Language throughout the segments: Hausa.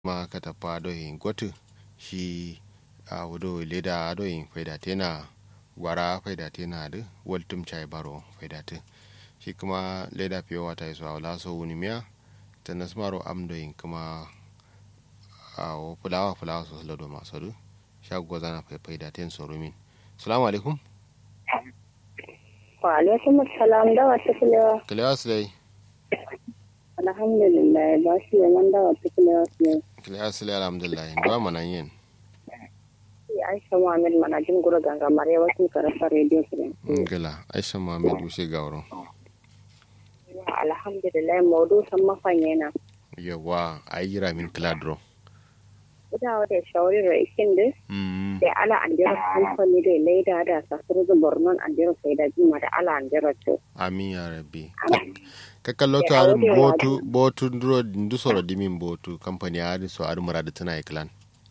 ma katapa do hin gotu shi a wudo leda do hin faida tena gwara faida tena da waltum chai baro faida te shi kuma leda fiye wata iso a wala so wuni miya ta nasmaro am do hin kuma a fulawa fulawa so lado masu du shago zana faida ten so rumin salamu alaikum wa alaikum assalam da wata kulewa kilewa silai alhamdulillah ba shi yaman da wata kulewa ne kilewa silai alhamdulillah ba manan yin aisha muhammad manajin gura ganga mare wasu karasa radio kiran gila aisha muhammad wuce gawaro alhamdulillah maudu san mafanye na yawa a yi ramin kiladro ita wata shawarar ikin da da ala an jira kamfani da laida da sasuru da bornon an jira sai da jima da ala an jira to amin ya rabbi ka kallo to ar botu botu nduro ndu soro dimin botu company ari so ar murada tana iklan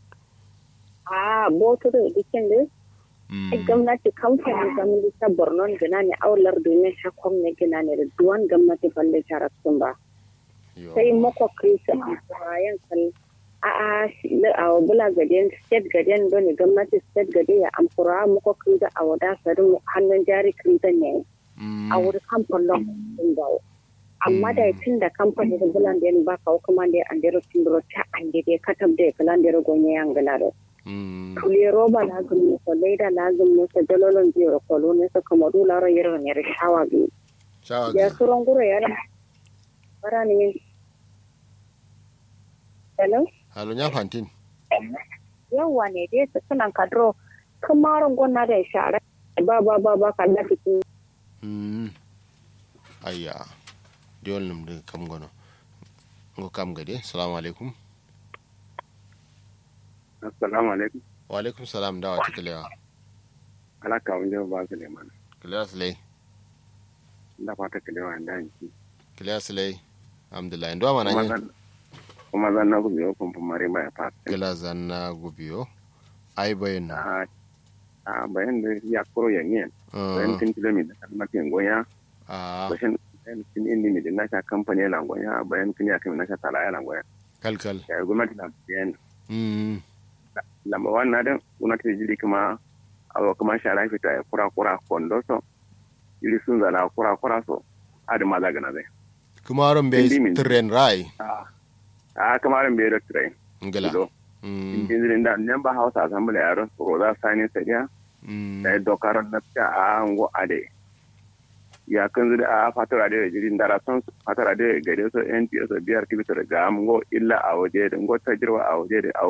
a botu da dikin da gwamnati kamfani gwamnati ta bornon gina ne aular domin shakon ne gina ne da duwan gwamnati balle tara sun ba sai mako krisa a yan kan a a bula gaden state gaden don gwamnati state gade ya amfura mako krisa a wada sarin hannun jari krisa ne a wuri kamfanin sun bawo amma da tun da kamfani da bulan da yan ba kawo kuma da an dero tun ta an dede katab da kalan dero gonye yan galaro kule roba lazim ne ko leda lazim ne ko dalolon biyo ko lo ne so kuma dula ro yero ne re shawa bi shawa ya suron guro ya bara ni min hello halo nya fantin yawa ne dai su sunan kadro kamaron gonna da shara ba ba ba ba kan da fiti mm ayya diol num de kam gono ngo kam gade assalamu alaikum assalamu alaikum wa alaikum salam da wata kilewa ala ka wunde ba su leman kilewa silai da fata kilewa da yanki kilewa silai alhamdulillah ndo mana yin kuma zan na gubi o kumfu mare ba ya fata kila zanna gubiyo ai bayin na a bayan da ya kuro ya niyan bayan tin kilomita kan matin goya a bashin bayan tin indi mi din nasha kamfani la goya bayan tin ya kai nasha tala ya la goya kalkal ya gwamnati na bayan mm lamba wannan dan gwamnati da jiri kuma awo kuma shara fita ya kura kura kondo so jiri sun zana kura kura so adi ma zagana zai kuma ron bai Indi min. tren rai a kamarin bai da tirai ngala Ido. mm Injinirin da nan ba hausa assembly yaron ko za sani sadiya mm da dokaran na ta a ngo ade ya kan zuri a fatara da jirin dara son fatara da gare so NTS biyar kibitar ga ngo illa a waje da ngo ta jirwa a waje da a